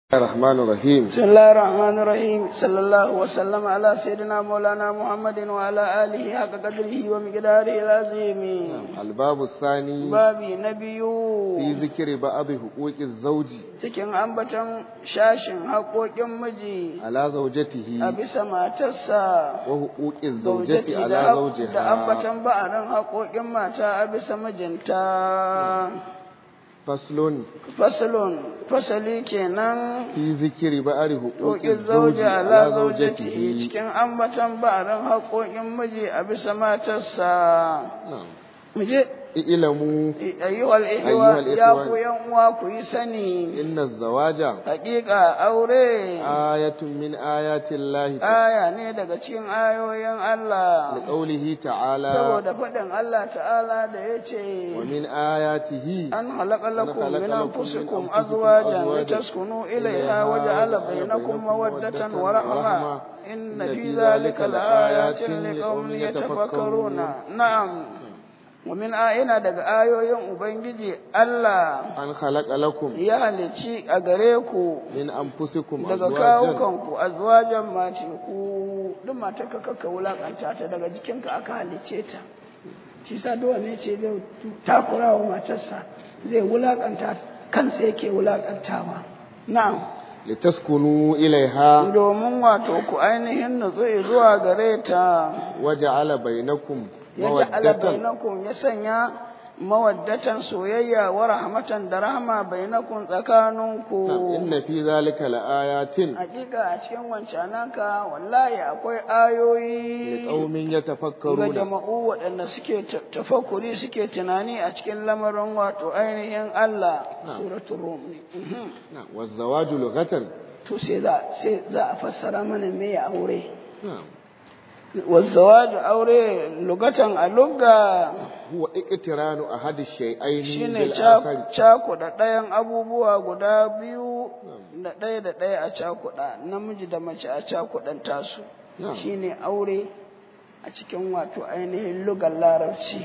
الرحمن الرحيم بسم الله الرحمن الرحيم صلى الله وسلم على سيدنا مولانا محمد وعلى آله حق قدره ومقداره العظيم الباب الثاني babi na biyu في ذكر بعض حقوق الزوج cikin ambaton shashin haƙoƙin miji على زوجته a bisa matarsa وحقوق الزوجة zaujati على da da زوجها ambaton ba'arin haƙoƙin mata a bisa mijinta فصل fasalun fasali kenan في ذكر بعض حقوق haƙoƙin الزوج zauji على ala zaujatihi زوجته cikin ambaton ba'arin haƙoƙin miji a bisa matarsa نعم muje اعلموا ayyuhal ihwa Ayyuhal ya ikhwan. ku yan uwa ku yi sani إن الزواج haƙiƙa aure آية من آيات الله aya ne daga cikin ayoyin Allah لقوله تعالى saboda faɗin Allah ta'ala da ya ce ومن آياته an halaka lakum خلق min لكم من anfusikum أنفسكم azwajan أزواجا litaskunu إليها ilayha wa ja'ala bainakum mawaddatan wa rahma inna fi dhalika laayatin liqaumin yatafakkaruna na'am wa min ayina daga ayoyin ubangiji Allah أن خلق لكم ya halici a gare ku من أنفسكم daga أزواجا kawukanku azwajan mace ku duk matar ka kakka wulakanta ta daga jikinka aka halice ta shi sa dole ne ce zai takura wa matarsa zai wulakanta kansa yake wulakantawa na'am litaskunu ilaiha domin wato ku ainihin nutsu zuwa gare ta waja'ala bainakum ya ja'ala mawaddatan bainakum ya sanya mawaddatan soyayya wa rahmatan da rahma bainakum tsakaninku inna fi zalika laayatin hakika a cikin wancananka wallahi akwai ayoyi liqaumin ga yatafakkaruna jama'u waɗanda suke ta- tafakkuri suke tunani a cikin lamarin wato ainihin Allah Na'am. suratul rum ne Mhm. na wazawaju lughatan to sai za sai za a fassara mana me ya aure na'am wazzawaju aure lugatan a lugga huwa iqtiranu ahadi shay'aini shine bil ca- akhari cakuɗa ɗayan abubuwa guda biyu da ɗaya da ɗaya a cakuɗa namiji da mace a cakuɗan tasu Na'am. shine aure a cikin wato ainihin lugar larabci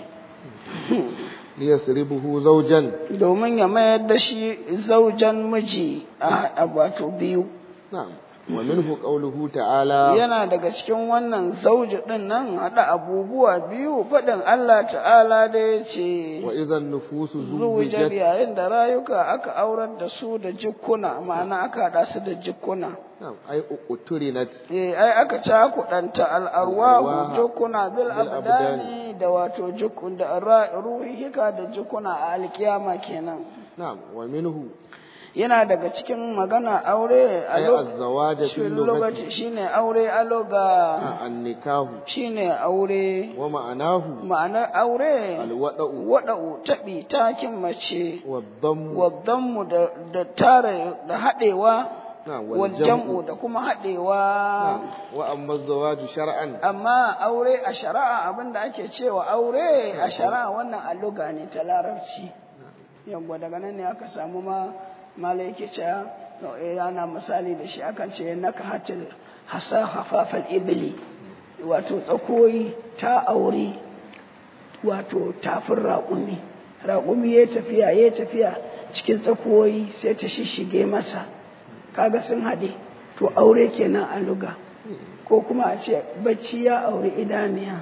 liyasribuhu zawjan domin ya mayar da shi zaujan miji a a wato biyu na'am wa minhu qawluhu ta'ala yana daga cikin wannan zauji ɗin nan haɗa abubuwa biyu faɗin Allah ta'ala da ya ce wa idhan nufusu zuwujar zuwijat yayin da rayuka aka aurar da su da jikuna ma'ana aka haɗa su da jikuna na'am ay uturinat eh ai aka cakuɗanta al'arwahu Al'arwaha jikuna bil bil abdani da wato jikun da ra- ruhika da jikuna a alkiyama kenan na'am wa minhu yana daga cikin magana aure a ay lo- az-zawaja shi fil lokaci lughati shine aure a loga an-nikahu shine aure wa ma'anahu ma'anar aure al-wada'u waɗa'u taɓi takin mace wad-dammu waddanmu da da tare da haɗewa na'am wal jam'u da kuma haɗewa na'am wa amma az-zawaju shar'an amma aure a shari'a abinda ake cewa aure a shari'a wannan alluga ne ta larabci yawwa daga nan ne aka samu ma malai yake cewa eh, ana misali da shi akan ce naka hatil hasa hafafal ibli wato tsakoyi ta aure wato tafin raƙumi raƙumi ya tafiya ya tafiya cikin tsakoyi sai ta shishige masa kaga sun haɗe to aure kenan a luga ko kuma a ce bacci ya aure idaniya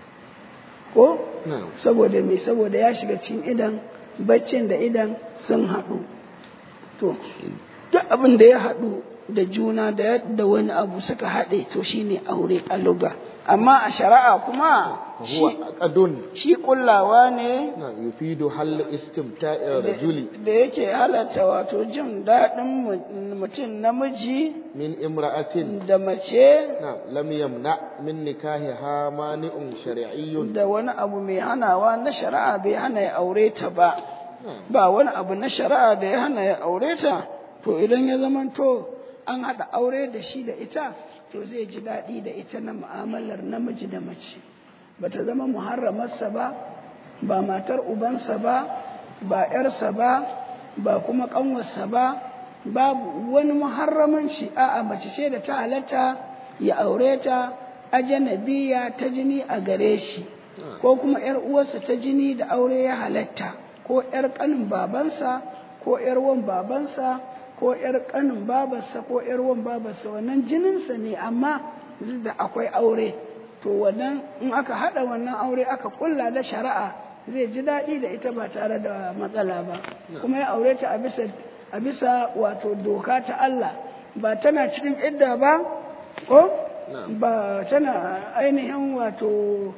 ko na'am saboda me saboda ya shiga cikin idan baccin da idan sun haɗu to duk abin da ya haɗu da juna da yadda wani abu suka haɗe to shine aure a luga amma a shari'a kuma huwa shi, aqdun shi kullawa ne na yufidu hal istimta'i rajuli da yake halatta wato jin daɗin mu- mutum namiji min imra'atin da mace na lam yamna min nikahiha mani'un shar'iyyun da wani abu mai hanawa na shari'a bai hana ya aure ta ba Na'am. ba wani abu na shari'a da ya hana ya aure ta to idan ya zamanto an haɗa aure da shi da ita to zai ji daɗi da ita na mu'amalar namiji da mace ba ta zama muharramarsa ba ba matar ubansa ba ba ‘yarsa ba ba kuma ƙanwarsa ba babu wani muharramanci a'a mace ce da ta halatta ya aure ta ajanabiya ta jini a gare shi ko kuma ‘yar uwarsa ta jini da aure ya halatta ko ‘yar ƙanin babansa ko ‘yar wan babansa ko ‘yar ƙanin babarsa ko ‘yar wan babarsa wannan jininsa ne amma da akwai aure to wannan in aka haɗa wannan aure aka kulla da shari'a zai ji daɗi da ita ba tare da matsala ba kuma ya aure ta a bisa wato doka ta Allah ba tana cikin idda ba ko ba tana ainihin wato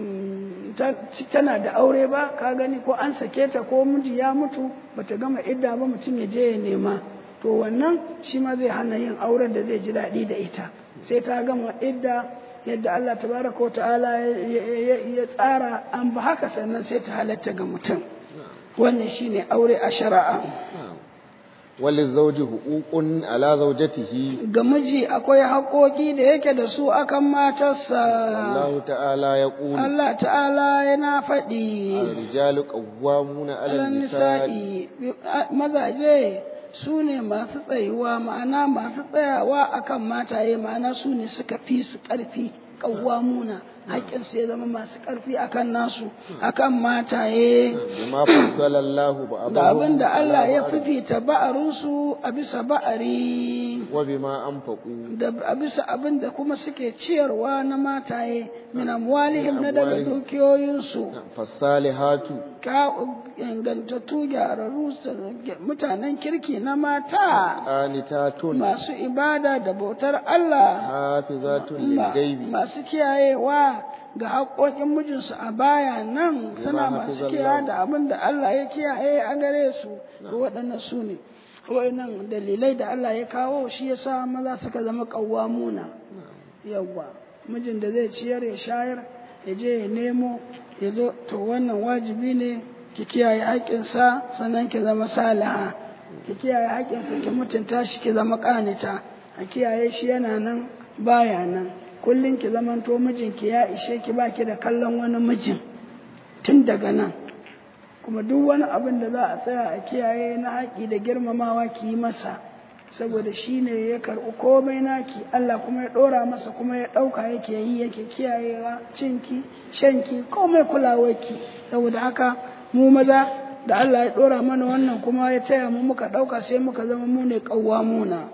tana da aure ba ka gani ko an sake ta ko miji ya mutu bata gama idda ba mutum ya je ya nema to wannan shi ma zai hana yin auren da zai ji daɗi da ita sai ta gama idda yadda Allah tabaraka wa ta'ala ya tsara an ba haka sannan sai ta halatta ga mutum wannan shine aure a shari'a وللزوج حقوق على زوجته ga miji akwai haƙoƙi da yake da su akan matarsa الله تعالى يقول Allah ta'ala yana faɗi الرجال قوامون على alal النساء nisa'i mazaje su ne masu tsayuwa ma'ana masu tsayawa akan mataye ma'ana su ne suka fi su ƙarfi ƙawwamuna haƙƙinsu ya zama masu ƙarfi akan nasu akan mataye بما فصل الله بعضهم da abin da Allah على ya بعض fifita ba'arinsu a bisa ba'ari وبما أنفقوا da a bisa abin da kuma suke ciyarwa na mataye min amwalihim na daga amwalihim. dukiyoyinsu فالصالحات ka ingantattu gyararru mutanen kirki na mata قانتات masu ibada da bautar Allah حافظات ma- للغيب masu kiyayewa ga haƙoƙin mijinsu a baya nan suna Bima masu hafizallahu. kiyaye da abin da Allah ya kiyaye a gare su to waɗannan su ne waɗannan dalilai da Allah ya kawo shi yasa maza suka zama ƙawwamuna yawwa mijin da zai ciyar ya shayar ya je ya nemo ya zo to wannan wajibi ne ki kiyaye haƙƙinsa sannan ki zama salaha ki kiyaye haƙƙinsa ki mutunta shi ki zama ƙanita a kiyaye shi yana nan baya nan kullum ki zamanto mijinki ya ishe ki baki da kallon wani mijin tun daga nan kuma duk wani abin da za a tsaya a kiyaye na haƙi da girmamawa ki yi masa saboda shi ne ya karɓi komai naki Allah kuma ya ɗora masa kuma ya ɗauka yake yi yake kiyayewa cinki shanki komai kulawarki saboda haka mu maza da Allah ya ɗora mana wannan kuma ya taya mu muka ɗauka sai muka zama mu ne ƙawwamuna.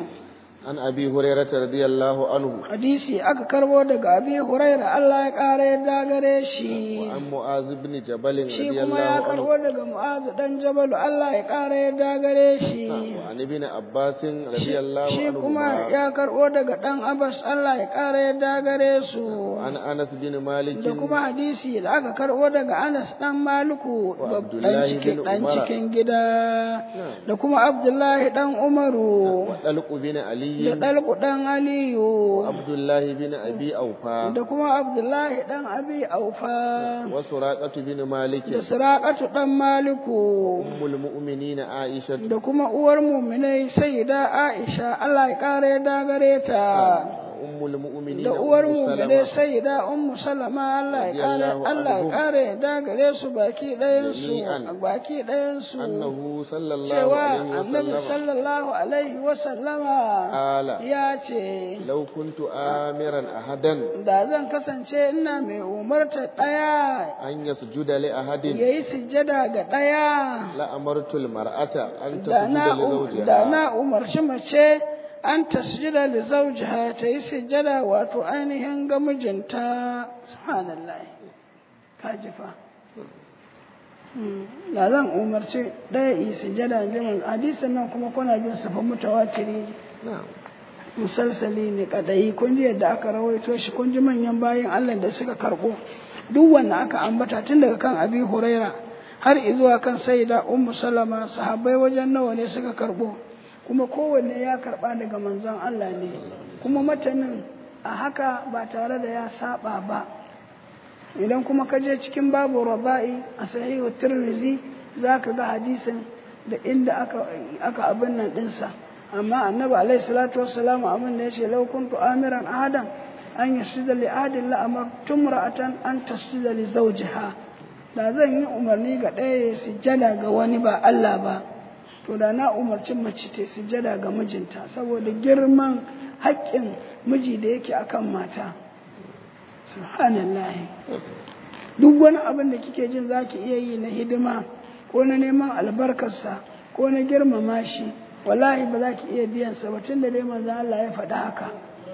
عن أبي هريرة رضي الله عنه hadisi aka karbo daga abi huraira Allah ya ƙara yadda gare shi وعن معاذ بن جبل shi رضي kuma ya الله karbo عنه daga mu'azu dan jabalu Allah ya ƙara yadda gare shi وعن ابن عباس رضي الله shi kuma عنهما ya karbo daga dan abbas Allah ya ƙara yadda gare su وعن أنس بن مالك da kuma hadisi da aka karbo daga Anas dan Maliku Wa babban Abdullahi cikin bin dan Umara. cikin gida da kuma Abdullahi dan Umaru وطلق بن da علي Dalku dan Aliyu وعبد الله بن أبي أوفى da kuma Abdullahi dan Abi Aufa وسراقة بن مالك da Siraƙatu dan Maliku أم المؤمنين عائشة da kuma uwar muminai Sayyida Aisha Allah ya kare ya dagare ta أم المؤمنين da uwar أم muminai سلمة Sayyida Ummu Salama Allah ya kare Radiyallahu Allah ya anhum. kare ya dagare su baki ɗayan su Jami'an. baki ɗayan su أنه صلى الله cewa عليه Annabi وسلم sallallahu alaihi wa sallama قال ya ce لو كنت آمرا أحدا da zan kasance ina mai umarta ɗaya أن يسجد لأحد ya yi sujjada ga ɗaya لأمرت المرأة أن da تسجد na da لزوجها na umarci mace an tasjida da zaujiha ta yi sujjada wato ainihin ga mijinta subhanallah ka ji fa Hmm, da zan umarci ɗaya yi sujjada jimin hadisin nan kuma kuna jin safa mutawatiri نعم musalsali ne kadai kun ji yadda aka rawaito shi kun ji manyan bayan Allah da suka karbo duk wanda aka ambata tun daga kan Abi Huraira har zuwa kan Sayyida Ummu Salama sahabbai wajen nawa ne suka karbo kuma kowanne ya karba daga manzon Allah ne kuma matanin a haka ba tare da ya saba ba idan kuma ka je cikin babu radai a sahihu Tirmidhi zaka ga hadisin da inda aka aka abin nan dinsa amma annabi alaihi salatu wassalam abin da yace law kuntu amiran ahadan an yasjuda li ahadin la amartu imra'atan an tasjuda li zawjiha da zan yi umarni ga ɗaya ya sujjada ga wani ba Allah ba to da na umarci mace ta sujjada ga mijinta saboda girman haƙƙin miji da yake akan mata subhanallahi duk wani abin da kike jin zaki iya yi na hidima ko na neman albarkarsa ko na girmama shi wallahi ba za ki iya biyan sa ba tunda dai manzo Allah ya faɗa haka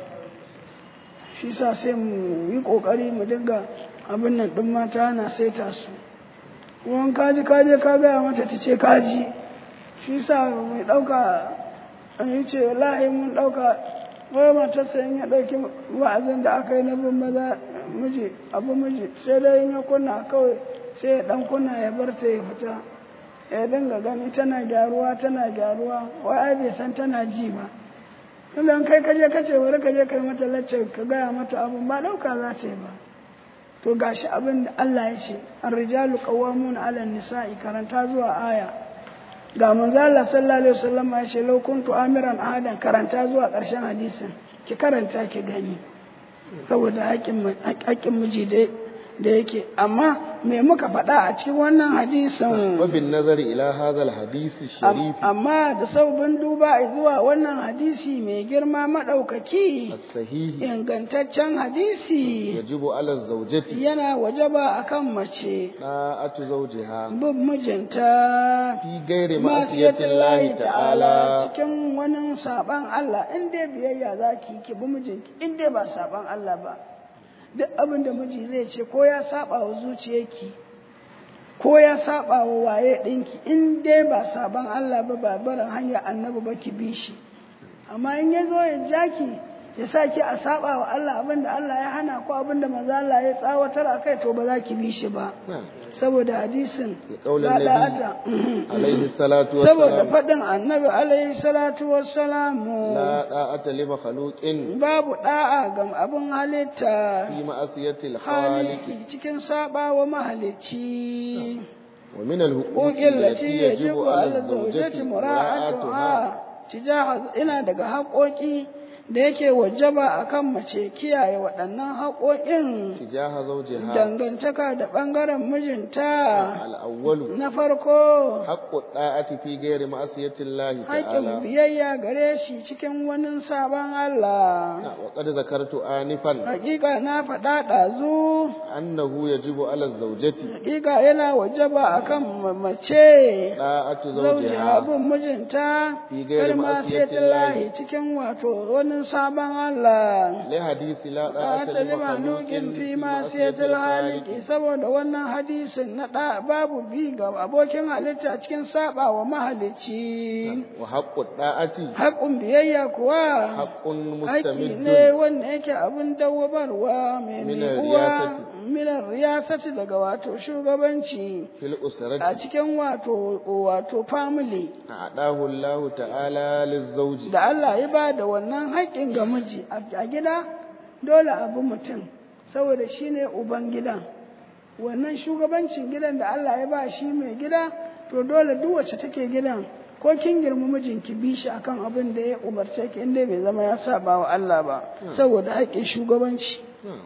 shi sa sai mu yi kokari mu dinga abin nan din mata na saita su wani kaji kaje ka gaya mata ta ce kaji shi sa mai ɗauka an yi ce wallahi mun ɗauka wai matarsa in ya ɗauki wa'azin da aka yi na bin maza miji abu miji sai dai in ya kunna kawai sai ya ɗan kunna ya bar ta ya fita ya dinga gani tana gyaruwa tana gyaruwa wai ai bai san tana ji ba tunda kai kaje kace bari kaje kai mata lacce ka gaya mata abun ba ɗauka za ta yi ba to gashi abin da Allah ya ce ar-rijalu qawwamuna 'ala an-nisa'i karanta zuwa aya ga manzo Allah sallallahu alaihi wasallam ya ce law kuntu amiran ahadan karanta zuwa ƙarshen hadisin ki karanta ki gani saboda haƙƙin miji da yake amma me muka faɗa a cikin wannan hadisin wabin nazari ila hadal hadisi sharifi amma da saubin duba zuwa wannan hadisi mai girma maɗaukaki sahihi ingantaccen hadisi yajibu ala zawjati yana wajaba akan mace da'atu zawjiha bin mijinta fi gairi ma'siyatin lahi ta'ala cikin wani saban Allah in dai biyayya zaki ki bi mijinki in dai ba saban Allah ba duk abin da miji zai ce ko ya saba wa zuciyarki ko ya saba wa waye ɗinki in dai ba saban Allah ba ba barin hanyar annabi ba ki bi shi amma in ya zo ya jaki ya sa ki a saba wa Allah abin da Allah ya hana ko abin da manzo Allah ya tsawatar a kai to ba za ki bi shi ba saboda hadisin kaulin nabi alaihi salatu saboda wassalam faɗin annabi alaihi salatu wassalamu la da'ata li makhluqin babu da'a ga abin halitta fi ma'siyatil khaliq haliki cikin saba wa mahalicci wa min al-huquq ƙoƙin lati allati ya jibu yajibu ala ala zaujati zawjati mura'atuha mura'atuha tijaha ina daga haƙoƙi da yake wajaba akan mace kiyaye waɗannan haƙoƙin tijaha zawjiha dangantaka da ɓangaren mijinta al-awwalu na farko haqqu da'ati fi ghairi ma'siyatil lahi haƙƙin ta'ala biyayya gare shi cikin wani sabon Allah wa qad zakartu anifan hakika na faɗa ɗazu annahu yajibu ala zawjati hakika yana wajaba akan mace da'atu zauji zawjiha abin mijinta Fi gairi kalma sai ma'asiyatin lahi. cikin wato wani sabon Allah li hadisi la ta da'ata li lima nukin fi masiyatil haliki saboda wannan hadisin na da babu bi ga abokin halitta cikin saba wa mahalicci wa haqqu da'ati haƙun biyayya kuwa haqqun haƙi mustamiddun ne wanda yake abin dawwabarwa mai Minar miƙuwa riyasati. minar riyasati daga wato shugabanci fil a usrati cikin wato wato family a'dahu Allah ta'ala lizawji da Allah ya ba da wannan haƙƙin ga miji a gida dole abu mutum saboda shi ne uban gidan wannan shugabancin gidan da Allah ya ba shi mai gida to dole duk wacce take gidan ko kin girma mijinki bi shi akan abin da ya umarce ki inda bai zama ya saba wa Allah ba saboda haƙƙin shugabanci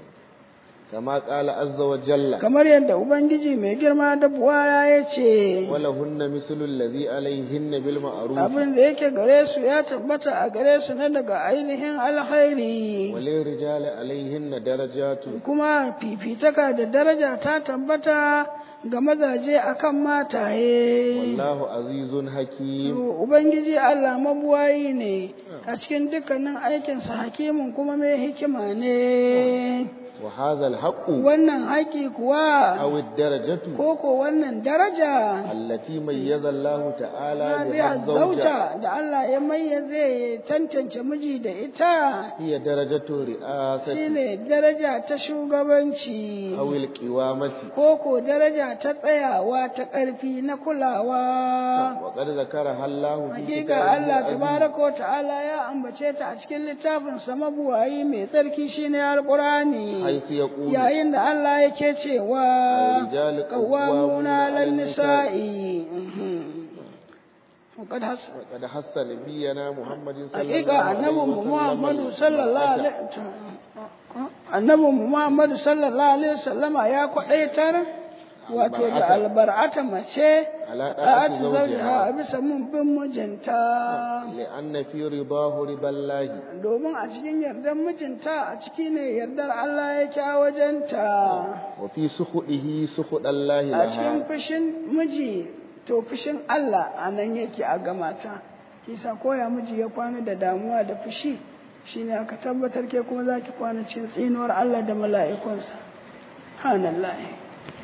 kama qala azza wa jalla kamar yadda ubangiji mai girma da buwaya ya ce wala hunna mislu alladhi alayhinna bil ma'ruf abin da yake gare su ya tabbata a gare su na daga ainihin alkhairi walil rijali alayhinna darajatu kuma fifitaka da daraja ta tabbata ga mazaje akan mataye wallahu azizun hakim ubangiji Allah mabuwayi ne a cikin dukkanin aikinsa hakimin kuma mai hikima ne wa hadha al-haqqu wannan haƙi kuwa aw ad-darajatu koko wannan daraja allati mayyaza Allah ta'ala na biha biya zawja zauta da Allah ya mayyaze ya tantance miji da ita hiya darajatu ri'asati shine daraja ta shugabanci aw al-qiwamati koko daraja ta tsayawa ta ƙarfi na kulawa wa qad zakaraha Allah fi hakika Allah tabaraka wa ta'ala ya ambace ta a cikin littafin sa mabuwayi mai tsarki shine alqurani haythu yaqulu yayin da Allah yake cewa الرجال qawwamuna 'alan nisa'i وقد حس وقد حث نبينا محمد صلى الله hakika عليه annabin وسلم Muhammadu sallallahu alaihi annabin Muhammadu sallallahu alaihi wasallama ya kwadaitar wato da albar'ata mace على a طاعة ati zaujiha a زوجها bisa mun bin mijinta لأن في رضاه رضا الله domin a cikin yardar mijinta a ciki ne yardar Allah yake a wajenta وفي سخطه سخط الله a cikin لها fushin miji to fushin Allah a nan yake a gamata kisa koya miji ya kwana da damuwa da fushi shine aka tabbatar ke kuma za ki kwana cikin tsinuwar Allah da mala'ikunsa hanallahi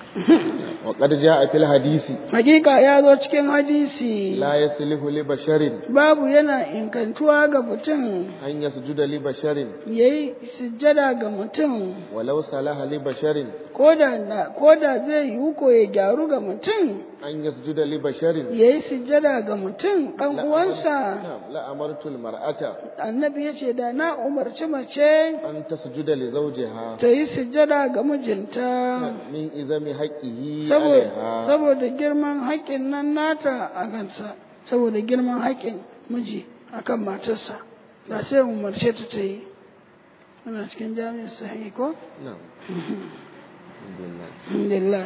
وقد جاء في الحديث hakika ya zo cikin hadisi لا يصلح لبشر babu yana inkantuwa ga mutum أن يسجد لبشر ya yi sujjada ga mutum ولو صلح لبشر ko da zai yi ko ya gyaru ga mutum أن يسجد لبشر ya yi sujjada ga mutum ɗan uwansa نعم لأمرت المرأة annabi ya ce da na umarci mace أن تسجد لزوجها ta yi sujjada ga mijinta من إذم حقه saboda عليها saboda girman haƙƙin nan nata a kansa saboda girman haƙƙin miji akan matarsa da sai umarce ta ta yi ana cikin jami'ar sahi ko نعم الحمد لله. alhamdulillah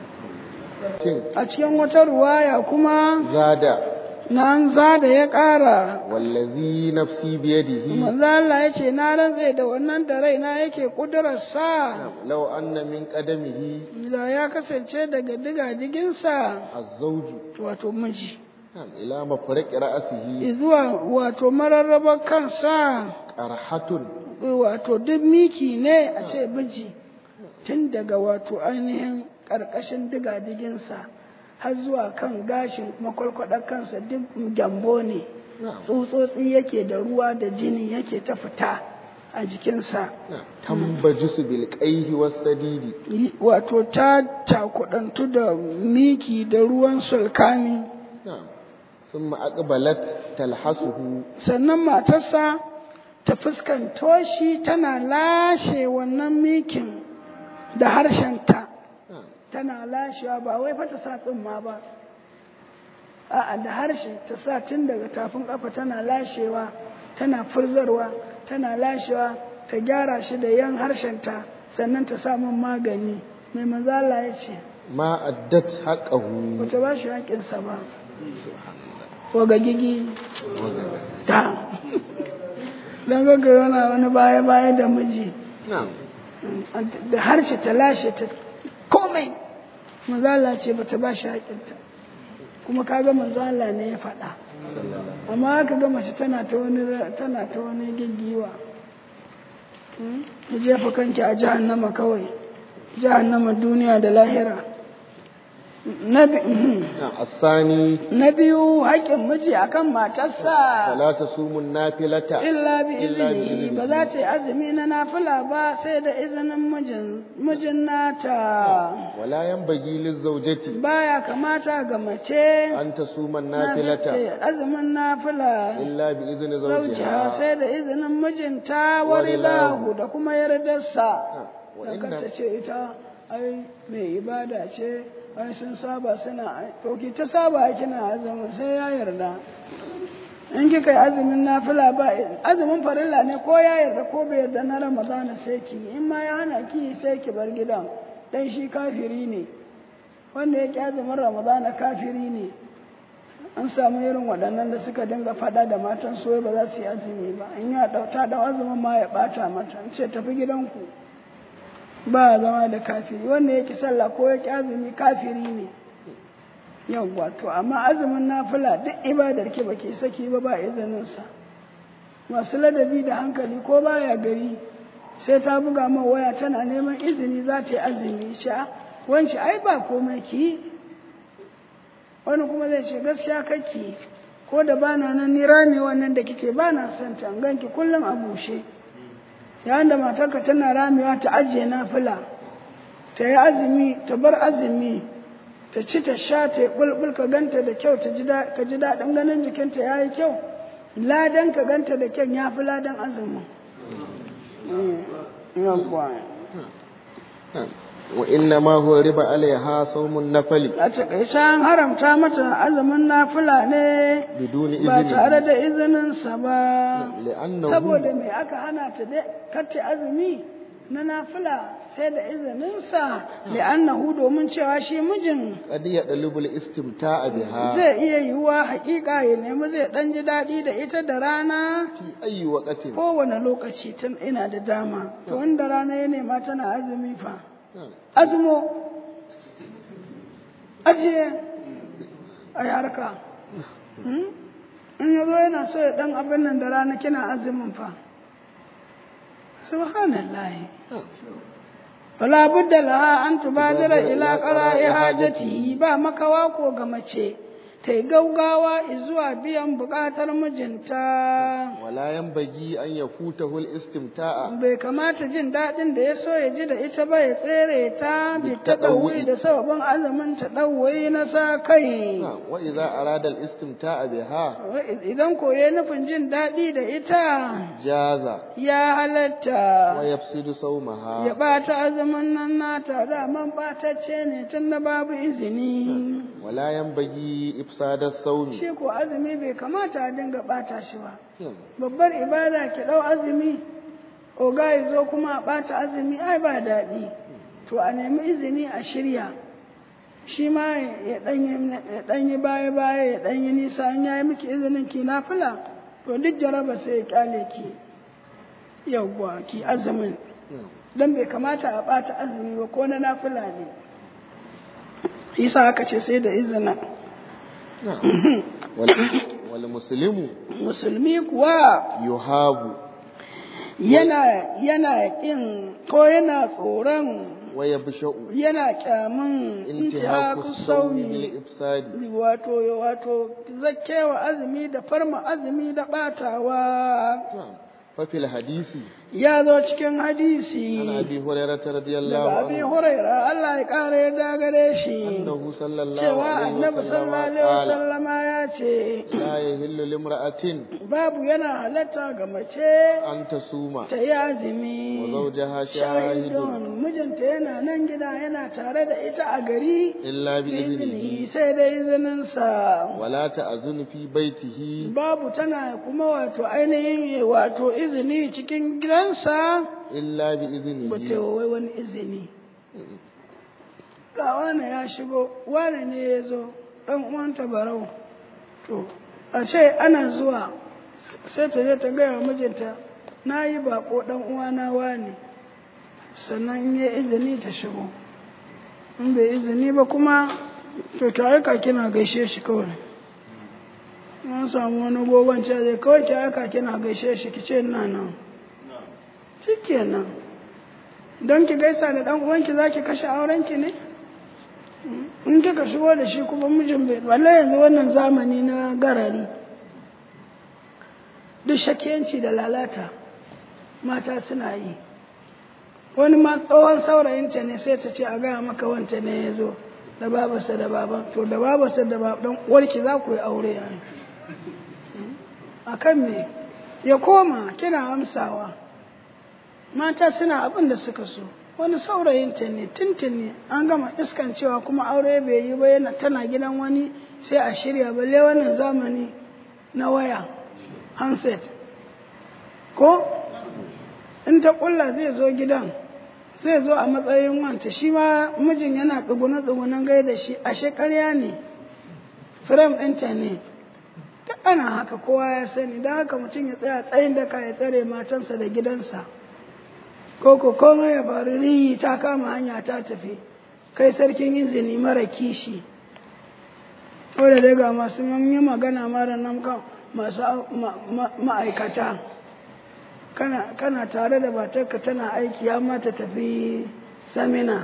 Tin a cikin wata ruwaya kuma زاد nan za da ya ƙara والذي نفسي بيده manzo Allah ya ce na rantse da wannan da raina yake ƙudurarsa نعم. لو أن من قدمه da ya kasance daga digadiginsa الزوج wato miji نعم. إلى مفرق رأسه zuwa wato mararrabar kansa قرحة wato duk miki ne a ce miji tun daga wato ainihin ƙarƙashin digadiginsa har zuwa kan gashin makwalkwadar kansa duk gyambo ne نعم. tsutsotsi yake da ruwa da jini yake ta fita a jikinsa نعم. تنبجس بالقيه والسديد Yi- wato ta cakudantu da miki da ruwan sulkami نعم. ثم أقبلت تلحسه sannan matarsa ta fuskanto shi tana lashe wannan mikin da harshenta نعم. tana lashewa ba wai fa ta sa tsumma ba a'a da harshe ta sa tun daga tafin kafa tana lashewa tana furzarwa tana lashewa ta gyara shi da yan harshenta sannan ta sa min magani mai manzala ya ce ما أدت حقه ba ta ba shi haƙinsa ba ko ga gigi ta don gaga yana wani baya-baya da miji نعم da harshe ta lashe ta komai manzala ce ba ta ba shi haƙinta kuma kaga manzala ne ya faɗa amma aka ga mace tana ta wani tana ta wani gaggiwa ki jefa kanki a jahannama kawai jahannama duniya da lahira na bi- نعم. الثاني na biyu haƙƙin miji akan matarsa فلا تصوم النافلة illa bi Illa bi izini izini. ba za ta yi azumi na nafila ba sai da izinin mijin mijin nata ولا ينبغي للزوجة baya kamata ga mace أن تصوم na النافلة ta yi azumin nafila إلا بإذن zaujiha زوجها sai da izinin mijinta Wa wari lahu rilahu. da kuma yardarsa نعم. da وإن kanta ce ita ai mai ibada ce ai sun saba suna to ki ta saba kina azumin sai ya yarda in kika yi azumin nafila ba azumin farilla ne ko ya yarda ko bai yarda na ramadana sai ki in ma ya hana ki sai ki bar gidan dan shi kafiri ne wanda ya ki azumin ramadana kafiri ne an samu irin waɗannan da suka dinga faɗa da matan soya ba za su yi azumi ba in ya ɗauta da azumin ma ya ɓata mata in ce tafi gidanku ba a zama da kafiri wanda ya ki sallah ko ya ki azumi kafiri ne yawwa to amma azumin nafila duk ibadar ki baki saki ba ba izinin sa masu ladabi da hankali ko baya gari sai ta buga ma waya tana neman izini za ta yi azumi sha wanci ai ba komai ki wani kuma zai ce gaskiya kake ko da bana nan ni rame wannan da kike bana son ta in ganki kullum a bushe yayin da matarka tana ramewa ta ajiye nafila ta yi azumi ta bar azumi ta ci ta sha ta yi bulbul ka ganta da kyau ta ji da- ka ji daɗin ganin jikinta ya yi kyau ladan ka ganta da kyau ya fi ladan azumin Mm, yawwa. نعم. وإنما هو ربا عليها صوم النفل a taƙaice an haramta mata azumin nafila ne بدون ba tare إذنه da izininsa ba لأنه saboda mai aka hana ta dai kace azumi na nafila sai da izininsa li'annahu domin cewa shi mijin قد يطلب الاستمتاع بها zai iya yiwuwa hakika ya nemi zai dan ji daɗi da ita da rana في أي وقت kowane lokaci tun ina da dama to wanda rana ya nema tana azumi fa نعم. azumo ajiye a harka Hmm? in ya zo yana so ya ɗan abin nan da rana kina azumin fa subhanallah wala budda laha an tubadira ila qara'i hajatihi ba makawa ko ga mace ta yi gaugawa zuwa biyan buƙatar mijinta wala yanbaghi an yafutahu al-istimta'a bai kamata jin daɗin da ya so ya ji da ita ba ya tsere ta bi ta ɗauwi da sababin azumin ta ɗauwi na sa kai wa idza arada al-istimta'a biha idan ko ya nufin jin daɗi da ita jaza ya halatta wa yafsidu sawmaha ya ɓata azumin nan nata daman ɓatacce ne tun da babu izini wala yanbaghi ifsada sawmi shi ko azumi bai kamata a dinga ɓata shi ba babbar ibada ki ɗau azumi oga ya zo kuma a ɓata azumi ai ba daɗi to a nemi izini a shirya shi ma ya ɗanyi baya-baya ya ɗanyi nisa an yayi miki izinin ki nafila to duk jaraba sai ya kyale ki yawwa ki azumin don bai kamata a ɓata azumi ba ko na nafila ne isa aka ce sai da izinin wal muslimu musulmi kuwa yuhabu yana yana kin ko yana tsoron wa yabsha'u yana kyamun intihaku intihaku sawmi bil sauni ifsadi wato wato zakkewa azumi da farma azumi da batawa fa fil hadisi ya zo cikin hadisi an abi hurairah radiyallahu daga abi anhu huraira Allah ya kare yarda gare shi annahu sallallahu cewa alaihi annabi wasallam sallallahu alaihi qala wasallama ya ce la yahillu limra'atin babu yana halatta ga mace an tasuma ta yi azumi wa zawjaha shahidun shahidun mijinta yana nan gida yana tare da ita a gari illa bi izini iznihi sai da izininsa wala ta'zunu fi baitihi babu tana kuma wato ainihin wato izini cikin gidansa illa bi ba ta iznihi wai wani izini ga wane ya shigo wane ne ya zo ɗan uwanta barau to a ce ana zuwa sai ta je ta gaya wa mijinta na yi baƙo ɗan uwana wane sannan in ya izini ta shigo in bai izini ba kuma to ki aika kina gaishe shi kawai an samu wani gogon ce zai kawai ki aika kina gaishe shi ki ce ina nan shikenan don ki gaisa da ɗan uwanki za ki kashe aurenki ne in kika shigo da shi kuma mijin bai wallahi yanzu wannan zamani na garari duk shakiyanci da lalata mata suna yi wani ma tsohon saurayinta ne sai ta ce a gaya maka wanta ne ya zo da babarsa da baban to da babarsa da baban uwarki za ku yi aure ya a kan me ya koma kina amsawa mata suna abin da suka so wani saurayinta ne tintin ne an gama iskan cewa kuma aure bai yi ba yana tana gidan wani sai a shirya balle wannan zamani na waya handset ko in ta kulla zai zo gidan zai zo a matsayin wanta shi ma mijin yana tsugune tsugunen gai da shi ashe karya ne firam ɗinta ne ta ana haka kowa ya sani don haka mutum ya tsaya tsayin daka ya tsare matansa da gidansa ko ko komai ya faru riyi ta kama hanya ta tafi kai sarkin izini mara kishi ko da dai ga masu yi magana mara nan kan masu ma'aikata kana tare da matarka tana aiki ya mata tafi samina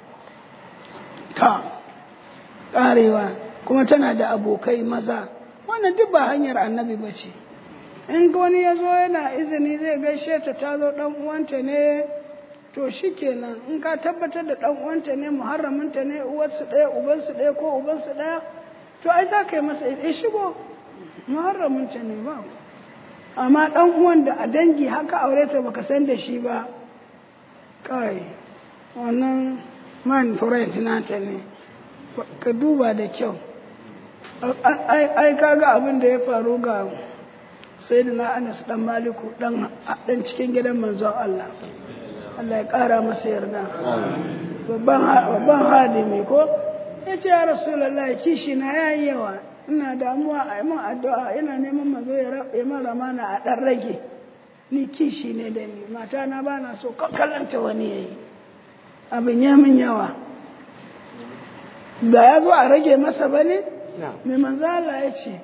ta karewa kuma tana da abokai maza wannan duk ba hanyar annabi ba ce in wani ya zo yana izini zai gaishe ta ta zo ɗan uwanta ne to shi kenan in ka tabbatar da ɗan uwanta ne muharraminta ne uwarsu ɗaya ubansu ɗaya ko ubansu ɗaya to ai za ka yi masa ya shigo muharraminta ne ba amma ɗan uwan da a dangi haka aure ta baka san da shi ba kai wannan man friend nata ne ka duba da kyau ai kaga abin da ya faru ga sai da na anas dan maliku dan cikin gidan manzon Allah Allah ya kara masa yarda babban hadimi ko ya ce ya rasulallah kishi na yayi yawa ina damuwa a min addu'a ina neman manzo ya min ramana a dan rage ni kishi ne da ni mata na ba na so kalanta wani yayi abin ya min yawa da ya zo a rage masa bane mai manzo Allah ya ce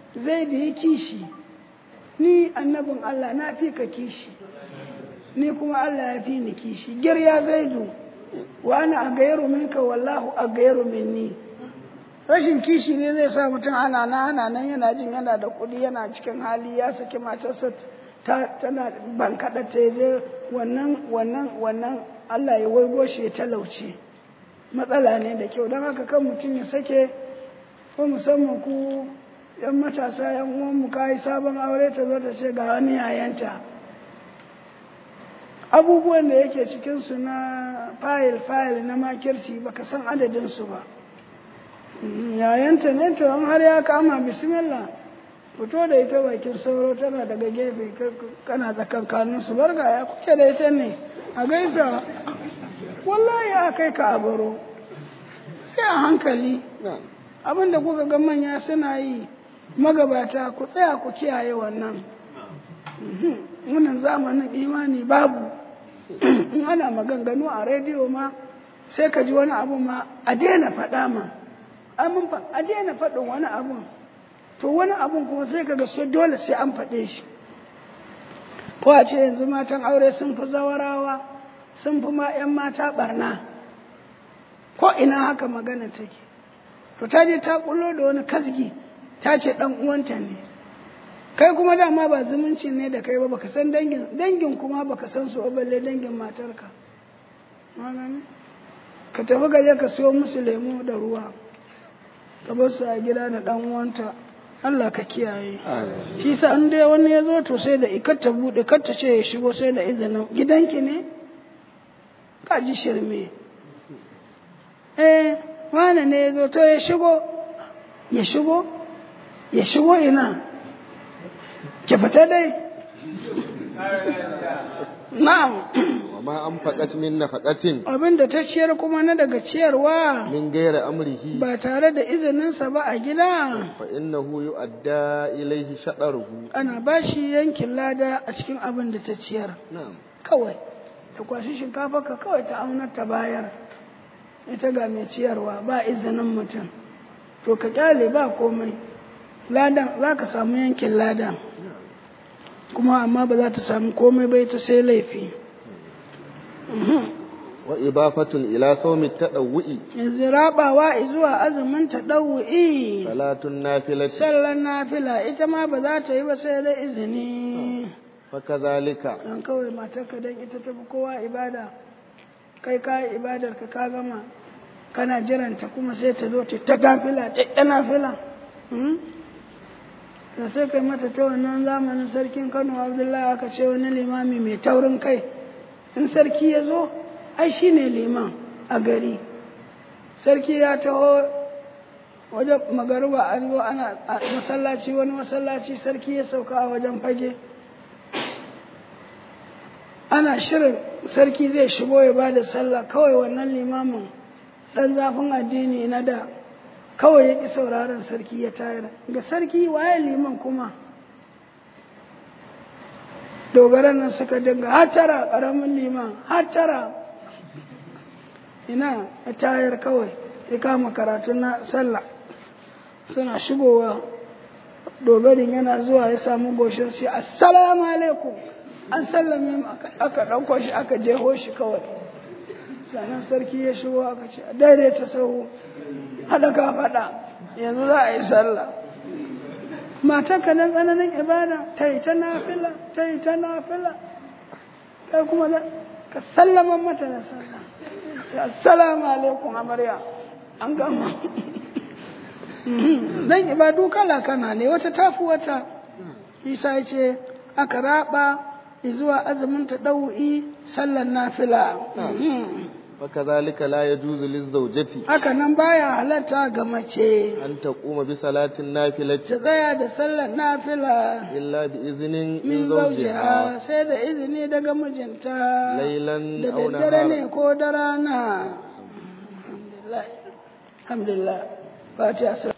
zai da ya kishi ni annabin Allah na fi ka kishi ni kuma Allah ya fi ni kishi girya zaidu wa ana a gairu minka wallahu a gairu minni rashin kishi ne zai sa mutum ana nan ana nan yana jin yana da kuɗi yana cikin hali ya saki matarsa ta tana bankaɗa ta je wannan wannan wannan Allah ya waigo shi ya talauce matsala ne da kyau don haka kan mutum ya sake ko musamman ku yan matasa yan uwanmu ka yi sabon aure ta zo ta ce ga wani yayanta abubuwan da yake cikinsu na fayil fayil na makirci baka san adadinsu ba yayanta ne to an har ya kama bismillah fito da ita bakin sauro tana daga gefe kana tsakankanin su barga ya kuke da ita ne a gaisa wallahi ya kai ka abaro sai a hankali abinda kuka ga manya suna yi magabata ku tsaya ku kiyaye wannan wannan zamanin imani babu in ana maganganu a rediyo ma sai ka ji wani abu ma a daina faɗa ma a daina faɗin wani abu to wani abun kuma sai ka ga so dole sai an faɗe shi ko a ce yanzu matan aure sun fi zawarawa sun fi ma 'yan mata barna ko ina haka magana take to ta je ta kullo da wani kasgi ta ce dan uwanta ne kai kuma dama ba zumunci ne da kai ba baka san dangin dangin kuma baka san su ba balle dangin matarka ka tafi gaje ka siyo musu lemu da ruwa ka bar su a gida da dan uwanta Allah ka kiyaye shi sa an dai wani ya zo to sai da ikar ta bude kar ta ce ya shigo sai da izinin gidanki ne ka ji shirme eh wane ne ya zo to ya shigo ya shigo ya shigo ina ki fita dai na'am وما أنفقت من نفقة abinda ta ciyar kuma na daga ciyarwa من غير أمره ba tare da izininsa ba a gida فإنه يؤدى إليه شطره ana ba shi yankin lada a cikin abin da ta ciyar نعم kawai ta kwashi shinkafa ka kawai ta aunar ta bayar ita ga mai ciyarwa ba izinin mutum to ka kyale ba komai ladan za ka samu yankin ladan kuma amma ba za ta samu komai bai ta sai laifi وإضافة إلى صوم التطوع yanzu rabawa zuwa azumin ta ɗau'i صلاة النافلة sallar nafila ita ma ba za ta yi ba sai da izini فكذلك don kawai matarka don ita tafi kowa ibada kai ka yi ibadar ka ka gama kana jiranta kuma sai ta zo ta nafila ta ta nafila Hmm? da sai kai mata ta wannan zamanin sarkin kano abdullahi aka ce wani limami mai taurin kai in sarki ya zo ai shi ne liman a gari sarki ya taho wajen magaruba an zo ana a masallaci wani masallaci sarki ya sauka a wajen fage ana shirin sarki zai shigo ya ba da sallah kawai wannan limamin ɗan zafin addini na da kawai ya ƙi sauraron sarki ya tayar ga sarki waye liman kuma dogaran nan suka dinga hatara ƙaramin liman hatara ina ya tayar kawai ya kama karatu na sallah suna shigowa dogarin yana zuwa ya samu goshin shi assalamu alaikum an sallame mu aka ɗauko shi aka jeho shi kawai sannan sarki ya shigo aka ce daidaita sahu haɗa ka faɗa yanzu za a yi sallah matarka nan tsananin ibada ta yi ta nafila ta yi ta nafila kai kuma ka sallama mata da sallah assalamu alaikum amarya an gama dan ibadu kala kana ne wata tafi wata isa ya ce aka raba zuwa azumin ta ɗau'i sallan nafila وكذلك لا يجوز للزوجة haka nan baya halatta ga mace أن تقوم بصلاة النافلة ta tsaya da sallar nafila إلا بإذن min من zaujiha زوجها sai da izini daga mijinta ليلا da أو daddare ne نهارا ko da rana alhamdulillah alhamdulillah fatiha